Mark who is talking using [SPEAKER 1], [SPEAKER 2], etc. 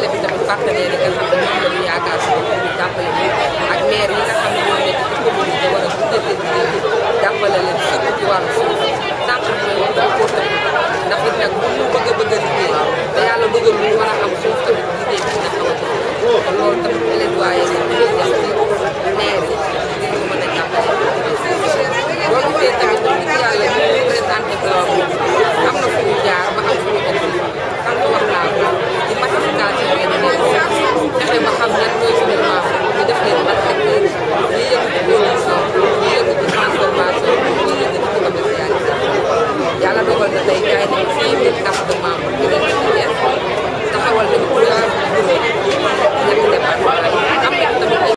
[SPEAKER 1] jàppale fi tamit partenaires yi nga xam ne ñoom la ñu yaakaar si ñu jàppale ñu ak maire yi nga xam ne ñoo nekk ci commune bi war a gunge leen liggéey jàppale leen surtout ci wàllu suuf sànq mooy wax dafa ko tënk ndax it nag bu ñu bëgg a bëgg a liggéey te yàlla bëggal lu ñu war a am suuf tamit